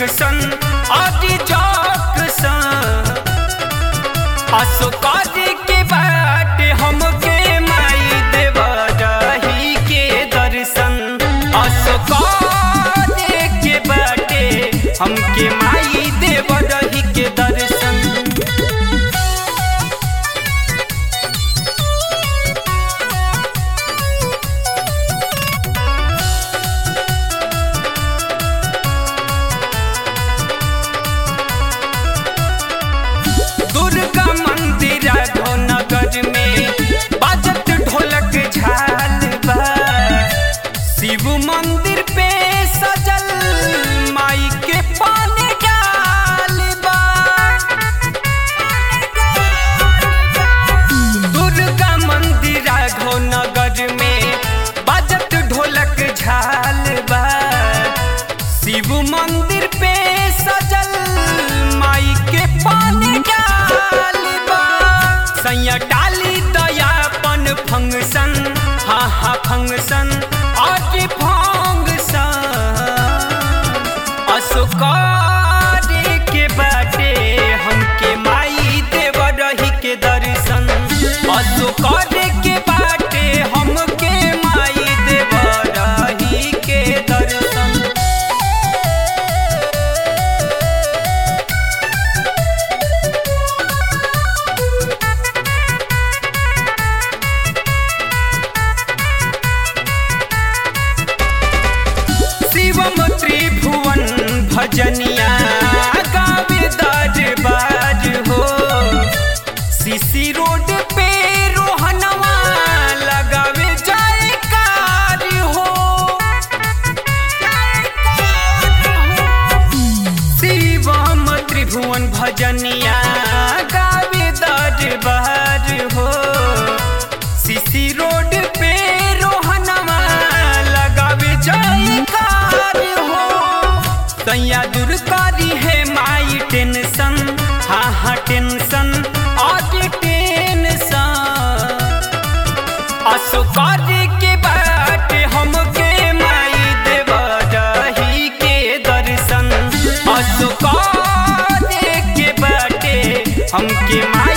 junction आदि junction Ashoka's के बाट हमके माई देवा रही के दर्शन अशोकाज के बाटे हमके माई देवा रही के दर्शन दुर्गा मंदिर नगर में बाजत ढोलक झाल बा शिव मंदिर पे सजल माई के पान डाल बा दुर्गा मंदिर नगर में बाजत ढोलक झाल बा शिव मंदिर पे सजल माई के पानी डाल बा सैया डाली दयापन फंक्शन हाँ हाँ फंक्शन आज फंक्शन अशोकार के बाटे हमके माई देव रही के दर्शन अशोकार के बाटे हमके माई देव रही के दर्शन शिवम त्रिभुवन भजनिया गावे दरबार हो सीसी रोड पे रोहनवा लगावे जयकार हो शिवम त्रिभुवन भजनिया गावे दरबार हो सीसी रोड पे रोहनवा लगावे जयकार हो तैया दूर करी है माई टेंशन हाँ हाँ टेंशन आज टेंशन अशोकार के बाट हमके माई देव रही के दर्शन अशोकार के बाटे हमके माई